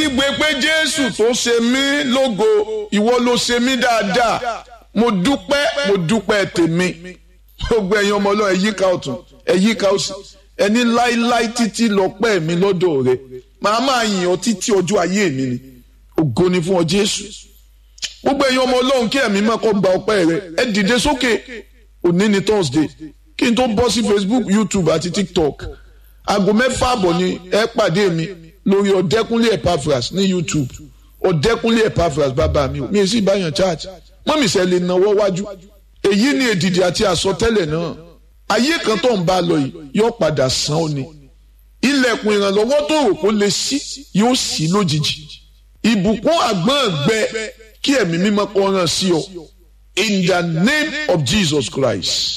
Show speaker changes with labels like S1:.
S1: kígbe pé jésù tó ṣe mí lógo ìwọ ló ṣe mí dáadáa mo dúpẹ́ mo dúpẹ́ tèmi gbogbo ẹ̀yin ọmọ ọlọ́run ẹ̀yíká ọ̀tún ẹ̀yíká òsì ẹni láíláí títí lọ́pẹ́ mi lọ́dọ̀ rẹ màá máa yìn ọ́ títí ọjọ́ ayé mi ni ògo ni fún ọ jésù gbogbo ẹ̀yin ọmọ ọlọ́run kí ẹ̀mí máa kọ́ gba ọpẹ́ rẹ ẹ dìde sókè òní ni thursday kí n tó bọ́ sí facebook youtube àti tiktok aago mẹ́fà àbọ̀ ni ẹ pàdé mi lórí ọ̀dẹ́kúnlé epaphras ní youtube ọ̀dẹ́kúnlé epaphras bàbá mi mi sì báyàn church mọ́mí sẹ́ lè náwó wájú èyí ni èdìdì àti àsọtẹ́lẹ̀ náà ayé kan tó ń bá lọ yìí yóò padà sàn ó ni ilẹ̀kùn ìrànlọ́wọ́ tó rò kó lè ṣí yóò ṣí lójijì ìbùkún àgbọ̀n gbẹ kí ẹ̀mí mímọ́ kó ràn sí ọ in the name of Jesus Christ